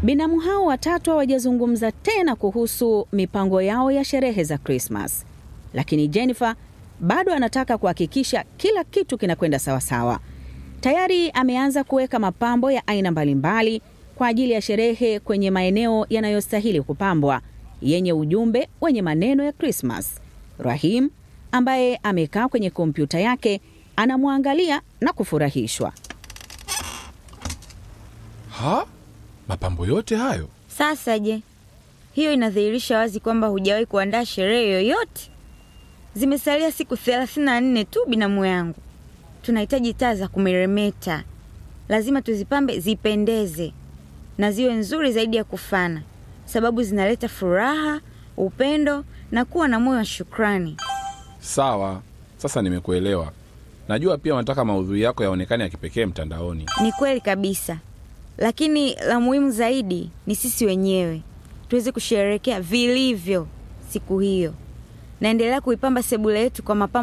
Binamu hao watatu hawajazungumza tena kuhusu mipango yao ya sherehe za Krismas, lakini Jennifer bado anataka kuhakikisha kila kitu kinakwenda sawasawa. Tayari ameanza kuweka mapambo ya aina mbalimbali kwa ajili ya sherehe kwenye maeneo yanayostahili kupambwa yenye ujumbe wenye maneno ya Krismas. Rahim ambaye amekaa kwenye kompyuta yake anamwangalia na kufurahishwa. Ha? Mapambo yote hayo? Sasa je, hiyo inadhihirisha wazi kwamba hujawahi kuandaa sherehe yoyote. Zimesalia siku thelathini na nne tu, binamu yangu. Tunahitaji taa za kumeremeta, lazima tuzipambe zipendeze na ziwe nzuri zaidi ya kufana, sababu zinaleta furaha, upendo na kuwa na moyo wa shukrani. Sawa, sasa nimekuelewa. Najua pia unataka maudhui yako yaonekane ya kipekee mtandaoni. Ni kweli kabisa, lakini la muhimu zaidi ni sisi wenyewe tuweze kusherehekea vilivyo siku hiyo. Naendelea kuipamba sebule yetu kwa mapambo